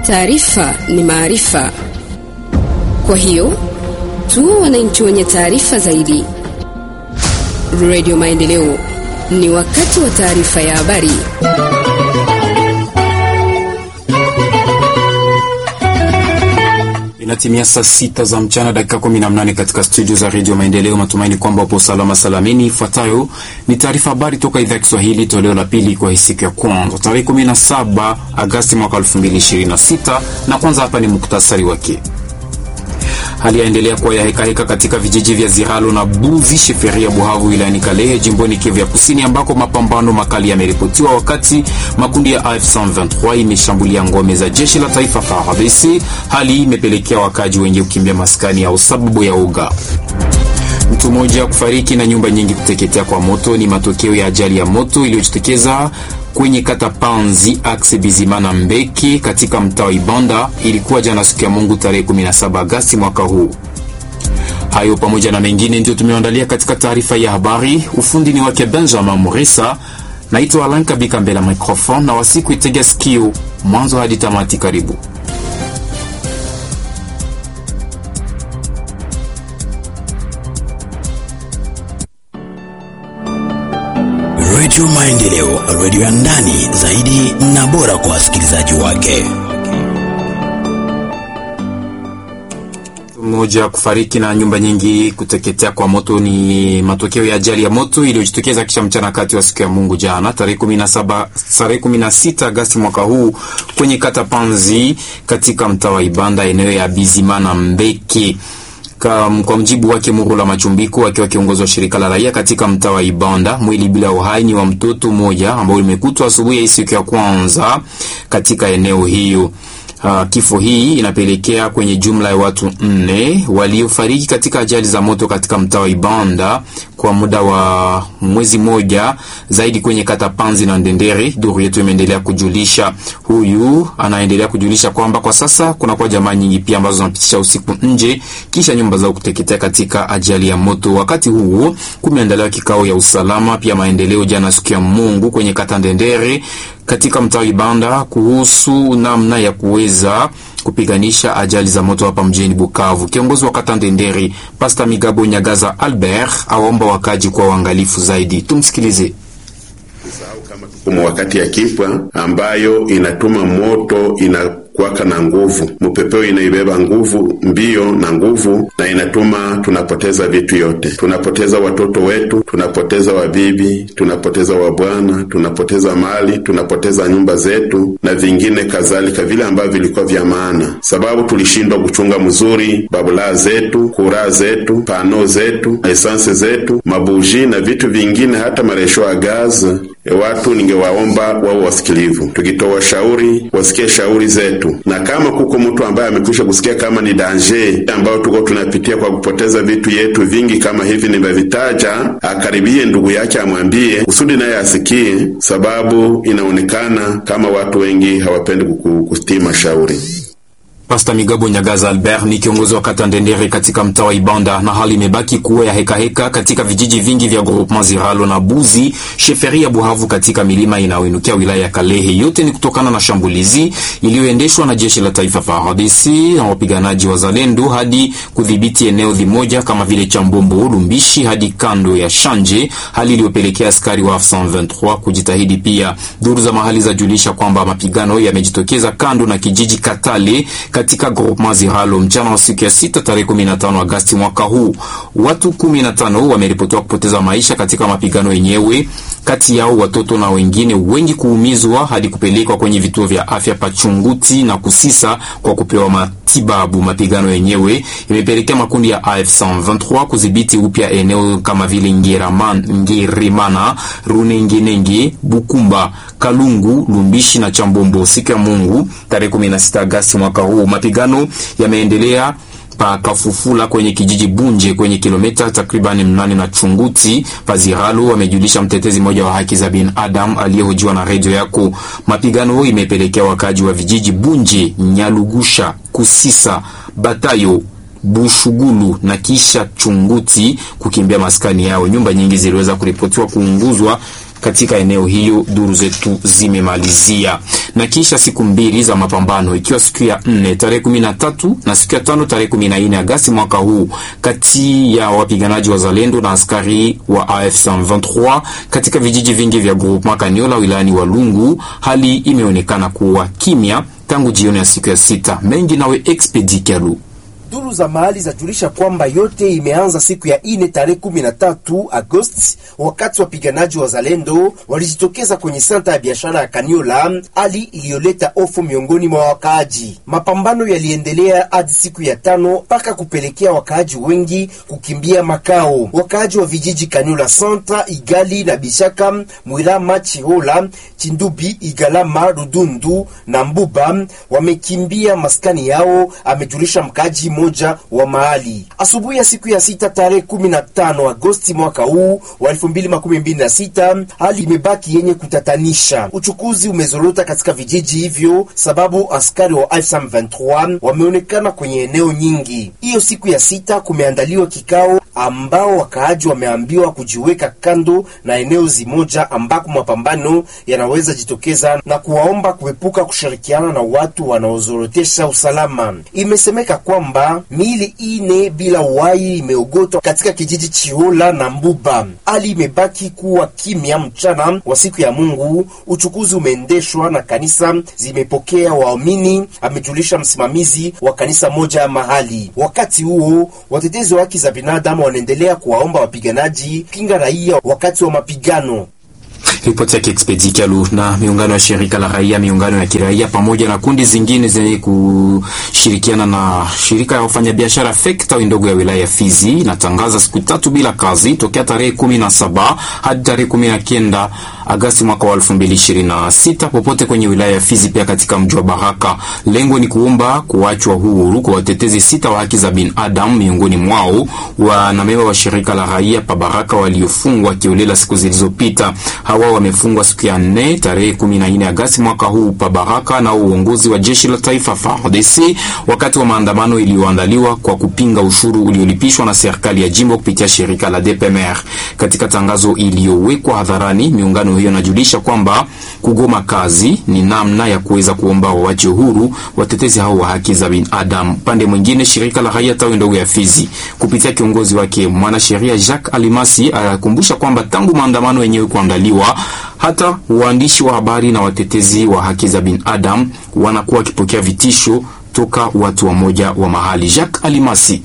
Taarifa ni maarifa, kwa hiyo tuwe wananchi wenye taarifa zaidi. Radio Maendeleo, ni wakati wa taarifa ya habari. Inatimia saa sita za mchana dakika kumi na mnane katika studio za redio Maendeleo. Matumaini kwamba upo salama salamini. Ifuatayo ni taarifa habari toka idhaa ya Kiswahili, toleo la pili kwa siku ya kwanza tarehe 17 Agasti mwaka 2026, na kwanza hapa ni muktasari wake. Hali yaendelea kuwa ya hekaheka katika vijiji vya Ziralo na Buzi Sheferia Buhavu wilayani Kalehe jimboni Kivu ya Kusini, ambako mapambano makali yameripotiwa wakati makundi ya AF123 imeshambulia ngome za jeshi la taifa FARDC. Hali hii imepelekea wakaji wengi kukimbia maskani yao sababu ya uga. Mtu mmoja kufariki na nyumba nyingi kuteketea kwa moto ni matokeo ya ajali ya moto iliyojitokeza kwenye kata Panzi axe Bizimana Mbeki katika mtaa wa Ibanda. Ilikuwa jana siku ya Mungu tarehe 17 Agasti mwaka huu. Hayo pamoja na mengine ndio tumeandalia katika taarifa ya habari. Ufundi ni wake Benjamin Murisa. Naitwa Alan Kabika mbele ya microphone na wasiku itega sikio mwanzo hadi tamati. Karibu. Redio Maendeleo, redio ya ndani zaidi na bora kwa wasikilizaji wake. Mmoja kufariki na nyumba nyingi kuteketea kwa moto ni matokeo ya ajali ya moto iliyojitokeza kisha mchana kati wa siku ya Mungu jana tarehe 17 tarehe 16 Agasti mwaka huu kwenye kata Panzi katika mtaa wa Ibanda eneo ya Bizimana Mbeki. Kwa mjibu wake Murula Machumbiko akiwa kiongozi wa shirika la raia katika mtaa wa Ibanda, mwili bila uhai ni wa mtoto mmoja ambao limekutwa asubuhi ya siku ya kwanza katika eneo hiyo. Uh, kifo hii inapelekea kwenye jumla ya watu nne waliofariki katika ajali za moto katika mtaa wa Ibanda kwa muda wa mwezi mmoja zaidi kwenye kata Panzi na Ndendere. Duru yetu imeendelea kujulisha, huyu anaendelea kujulisha kwamba kwa sasa kuna kwa jamaa nyingi pia ambazo zinapitisha usiku nje kisha nyumba zao kuteketea katika ajali ya moto. Wakati huo kumeandaliwa kikao ya usalama pia maendeleo jana siku ya Mungu kwenye kata Ndendere katika mtaa Ibanda kuhusu namna ya kuweza kupiganisha ajali za moto hapa mjini Bukavu. Kiongozi wa kata Ndendere Pasta Migabo Nyagaza Albert aomba wakaji kwa uangalifu zaidi. Tumsikilize. Kama wakati ya kipwa ambayo inatuma moto ina kwaka na nguvu, mupepeo inaibeba nguvu mbio na nguvu, na inatuma tunapoteza vitu yote. Tunapoteza watoto wetu, tunapoteza wabibi, tunapoteza wabwana, tunapoteza mali, tunapoteza nyumba zetu na vingine kadhalika, vile ambavyo vilikuwa vya maana, sababu tulishindwa kuchunga mzuri babulaa zetu, kuraa zetu, pano zetu, esanse zetu, mabuji na vitu vingine, hata maresho ya gazi. E, watu ningewaomba wao wasikilivu, tukitoa shauri wasikie shauri zetu na kama kuko mtu ambaye amekwisha kusikia kama ni danje ambayo tuko tunapitia kwa kupoteza vitu yetu vingi kama hivi nimevitaja, akaribie ndugu yake amwambie, kusudi naye asikie, sababu inaonekana kama watu wengi hawapendi kusitii mashauri. Pasta Migabo Nyagaza Albert ni kiongozi wa kata Ndendere katika mtaa wa Ibanda, na hali imebaki kuwa ya hekaheka heka katika vijiji vingi vya groupement Ziralo na Buzi sheferi ya Buhavu katika milima inayoinukia wilaya ya Kalehe. Yote ni kutokana na shambulizi iliyoendeshwa na jeshi la taifa FARDC na wapiganaji wa Zalendo hadi kudhibiti eneo limoja kama vile Chambombo, Lumbishi hadi kando ya Shanje, hali iliyopelekea askari wa 123 kujitahidi. Pia duru za mahali zajulisha kwamba mapigano yamejitokeza kando na kijiji Katale katika groupement Ziralo mchana wa siku ya sita tarehe 15 Agasti mwaka huu. Watu 15 wameripotiwa kupoteza maisha katika mapigano yenyewe, kati yao watoto na wengine wengi kuumizwa hadi kupelekwa kwenye vituo vya afya Pachunguti na Kusisa kwa kupewa matibabu. Mapigano yenyewe imepelekea makundi ya AF123 kudhibiti upya eneo kama vile Ngerimana, Runengenenge, Bukumba, Kalungu, Lumbishi na Chambombo. Siku ya Mungu tarehe 16 Agasti mwaka huu mapigano yameendelea pa Kafufula kwenye kijiji Bunje kwenye kilomita takriban mnane na Chunguti Paziralo, amejulisha mtetezi mmoja wa haki za binadamu aliyehojiwa na redio yako. Mapigano imepelekea wakaji wa vijiji Bunje, Nyalugusha, Kusisa, Batayo Bushugulu na kisha Chunguti kukimbia maskani yao. Nyumba nyingi ziliweza kuripotiwa kuunguzwa katika eneo hiyo, duru zetu zimemalizia. Na kisha siku mbili za mapambano, ikiwa siku ya nne tarehe kumi na tatu na siku ya tano tarehe kumi na nne Agasti mwaka huu, kati ya wapiganaji wa Zalendo na askari wa AF 23 katika vijiji vingi vya groupement Kaniola wilayani Walungu, hali imeonekana kuwa kimya tangu jioni ya siku ya sita. Mengi nawe Expedi Kalu. Duru za mahali zajulisha kwamba yote imeanza siku ya ine tarehe kumi na tatu Agosti, wakati wapiganaji wa Zalendo walijitokeza kwenye senta ya biashara ya Kaniola, hali iliyoleta hofu miongoni mwa wakaaji. Mapambano yaliendelea hadi siku ya tano mpaka kupelekea wakaaji wengi kukimbia makao. Wakaaji wa vijiji Kaniola Centre, Igali na Bishaka, Mwilama, Chihola, Chindubi, Igalama, Rudundu na Mbuba wamekimbia maskani yao, amejulisha mkaaji moja wa mahali. Asubuhi ya siku ya sita tarehe kumi na tano Agosti mwaka huu wa elfu mbili makumi mbili na sita hali imebaki yenye kutatanisha. Uchukuzi umezorota katika vijiji hivyo, sababu askari wa M23 wameonekana kwenye eneo nyingi. Hiyo siku ya sita kumeandaliwa kikao ambao wakaaji wameambiwa kujiweka kando na eneo zimoja ambako mapambano yanaweza jitokeza na kuwaomba kuepuka kushirikiana na watu wanaozorotesha usalama. Imesemeka kwamba miili ine bila uhai imeogotwa katika kijiji Chihola na Mbuba. Hali imebaki kuwa kimya mchana wa siku ya Mungu. Uchukuzi umeendeshwa na kanisa zimepokea waamini, amejulisha msimamizi wa kanisa moja ya mahali. Wakati huo watetezi wa haki za binadamu wanaendelea kuwaomba wapiganaji kinga raia wakati wa mapigano. Ripoti yake Expedi Kalu. Na miungano ya shirika la raia, miungano ya kiraia pamoja na kundi zingine zenye kushirikiana na shirika ya wafanyabiashara FEC tawi ndogo ya wilaya ya Fizi inatangaza siku tatu bila kazi tokea tarehe kumi na saba hadi tarehe kumi na kenda Agasti mwaka wa 2026 popote kwenye wilaya ya Fizi, pia katika mji wa Baraka. Lengo ni kuomba kuachwa huru kwa watetezi sita wa haki za binadamu, miongoni mwao wanamemba wa shirika la raia pa Baraka waliofungwa kiolela siku zilizopita. Hawa wamefungwa siku ya nne tarehe 14 Agasti mwaka huu pa Baraka na uongozi wa jeshi la taifa FARDC wakati wa maandamano iliyoandaliwa kwa kupinga ushuru uliolipishwa na serikali ya jimbo kupitia shirika la DPMR. Katika tangazo iliyowekwa hadharani, miungano hiyo inajulisha kwamba kugoma kazi ni namna ya kuweza kuomba wawache huru watetezi hao wa haki za binadamu. Pande mwingine, shirika la raia tawi ndogo ya Fizi kupitia kiongozi wake mwanasheria Jacques Alimasi anakumbusha kwamba tangu maandamano yenyewe kuandaliwa hata waandishi wa habari na watetezi wa haki za binadamu wanakuwa wakipokea vitisho toka watu wa moja wa mahali. Jacques Alimasi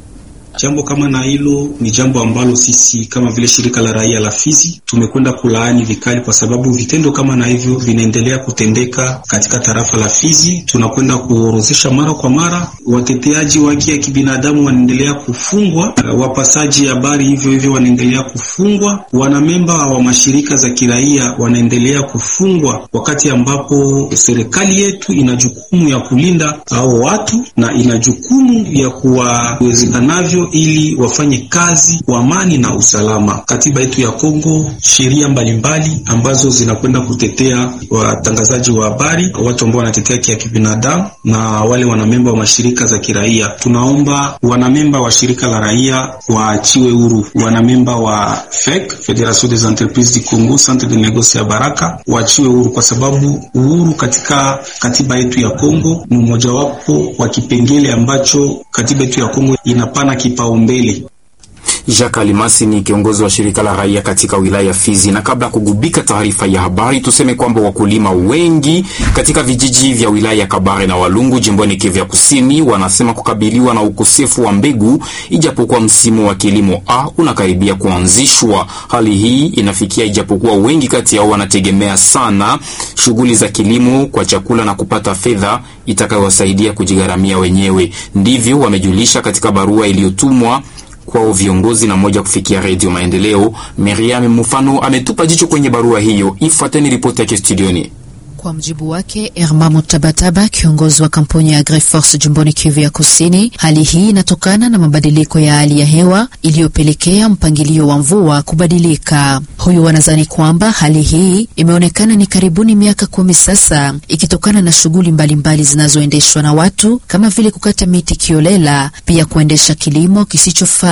Jambo kama na hilo ni jambo ambalo sisi kama vile shirika la raia la Fizi tumekwenda kulaani vikali, kwa sababu vitendo kama na hivyo vinaendelea kutendeka katika tarafa la Fizi. Tunakwenda kuorozesha mara kwa mara, wateteaji wa haki ya kibinadamu wanaendelea kufungwa, wapasaji habari hivyo hivyo wanaendelea kufungwa, wanamemba wa mashirika za kiraia wanaendelea kufungwa, wakati ambapo serikali yetu ina jukumu ya kulinda hao watu na ina jukumu ya kuwawezekanavyo ili wafanye kazi kwa amani na usalama. Katiba yetu ya Kongo, sheria mbalimbali ambazo zinakwenda kutetea watangazaji wa habari, watu ambao wanatetea haki ya kibinadamu na wale wanamemba wa mashirika za kiraia. Tunaomba wanamemba wa shirika la raia waachiwe huru, wanamemba wa FEC, Federation des Entreprises du Congo, Centre de Negoce ya Baraka waachiwe huru, kwa sababu uhuru katika katiba yetu ya Kongo ni mmojawapo wa kipengele ambacho katiba yetu ya Kongo inapana kipaumbele. Jacques Alimasi ni kiongozi wa shirika la raia katika wilaya ya Fizi. Na kabla ya kugubika taarifa ya habari, tuseme kwamba wakulima wengi katika vijiji vya wilaya ya Kabare na Walungu jimboni Kivu ya Kusini wanasema kukabiliwa na ukosefu wa mbegu, ijapokuwa msimu wa kilimo A unakaribia kuanzishwa. Hali hii inafikia ijapokuwa wengi kati yao wanategemea sana shughuli za kilimo kwa chakula na kupata fedha itakayowasaidia kujigharamia wenyewe. Ndivyo wamejulisha katika barua iliyotumwa kwao viongozi na moja kufikia Redio Maendeleo. Miriam Mufano ametupa jicho kwenye barua hiyo. Ifuateni ripoti yake studioni. Kwa mjibu wake Erma Mutabataba, kiongozi wa kampuni ya AgriForce jimboni Kivu ya Kusini, hali hii inatokana na mabadiliko ya hali ya hewa iliyopelekea mpangilio wa mvua kubadilika. Huyu wanadhani kwamba hali hii imeonekana ni karibuni miaka kumi sasa, ikitokana na shughuli mbalimbali zinazoendeshwa na watu kama vile kukata miti kiolela, pia kuendesha kilimo kisichofaa.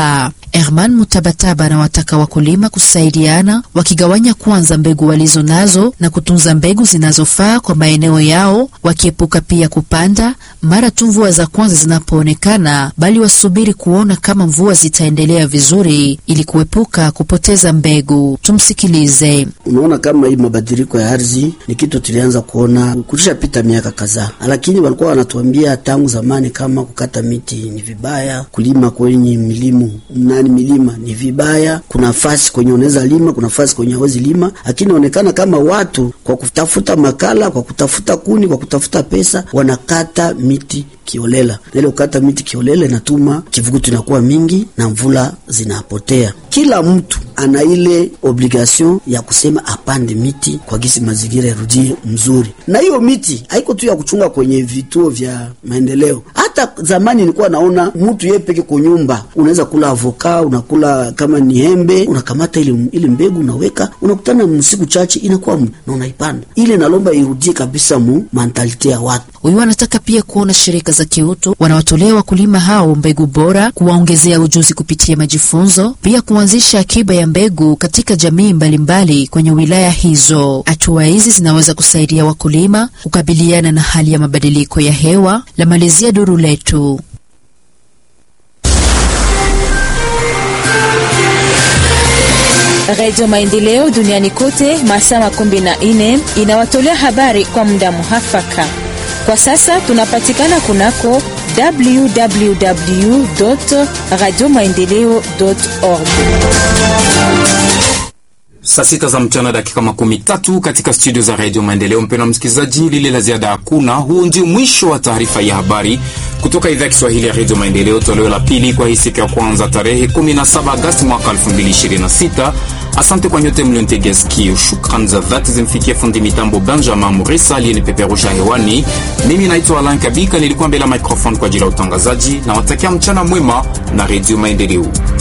Herman Mutabataba anawataka wakulima kusaidiana, wakigawanya kwanza mbegu walizo nazo na kutunza mbegu zinazofaa kwa maeneo yao, wakiepuka pia kupanda mara tu mvua za kwanza zinapoonekana, bali wasubiri kuona kama mvua zitaendelea vizuri ili kuepuka kupoteza mbegu. Tumsikilize. Unaona kama hii mabadiliko ya ardhi ni kitu tulianza kuona kulishapita miaka kadhaa, lakini walikuwa wanatuambia tangu zamani kama kukata miti ni vibaya, kulima kwenye milimu nani milima ni vibaya. Kuna nafasi kwenye unaweza lima, kuna nafasi kwenye hawezi lima, lakini inaonekana kama watu kwa kutafuta makala, kwa kutafuta kuni, kwa kutafuta pesa wanakata miti kiolela. Na ile kukata miti kiolela inatuma kivukutu inakuwa mingi na mvula zinapotea. Kila mtu ana ile obligation ya kusema apande miti kwa gisi mazingira yarudie mzuri, na hiyo miti haiko tu ya kuchunga kwenye vituo vya maendeleo. Hata zamani nilikuwa naona mtu yeye peke kwa nyumba, unaweza kula avoka, unakula kama ni hembe, unakamata ile ile mbegu unaweka, unakutana msiku chache inakuwa na unaipanda ile. Nalomba irudie kabisa mu mentalite ya watu. Huyu anataka pia kuona shirika za kiutu wanawatolea wakulima hao mbegu bora, kuwaongezea ujuzi kupitia majifunzo, pia kuanzisha akiba ya mbegu katika jamii mbalimbali mbali kwenye wilaya hizo. Hatua hizi zinaweza kusaidia wakulima kukabiliana na hali ya mabadiliko ya hewa. La malizia duru letu Redio Maendeleo duniani kote masaa makumi na nne inawatolea habari kwa muda muhafaka. Kwa sasa tunapatikana kunako www radio maendeleo org. Saa sita za mchana dakika makumi tatu katika studio za redio Maendeleo. Mpendwa msikilizaji, lile la ziada hakuna. Huu ndio mwisho wa taarifa ya habari kutoka idhaa ya Kiswahili ya redio Maendeleo, toleo la pili kwa hii siku ya kwanza tarehe 17 Agasti mwaka 2026. Asante kwa nyote mlionitegea sikio. Shukrani za dhati zimfikie fundi mitambo Benjamin Murisa aliyenipeperusha hewani. Mimi naitwa Alan Kabika, nilikuwa mbele ya microphone kwa ajili ya utangazaji na watakia mchana mwema na redio Maendeleo.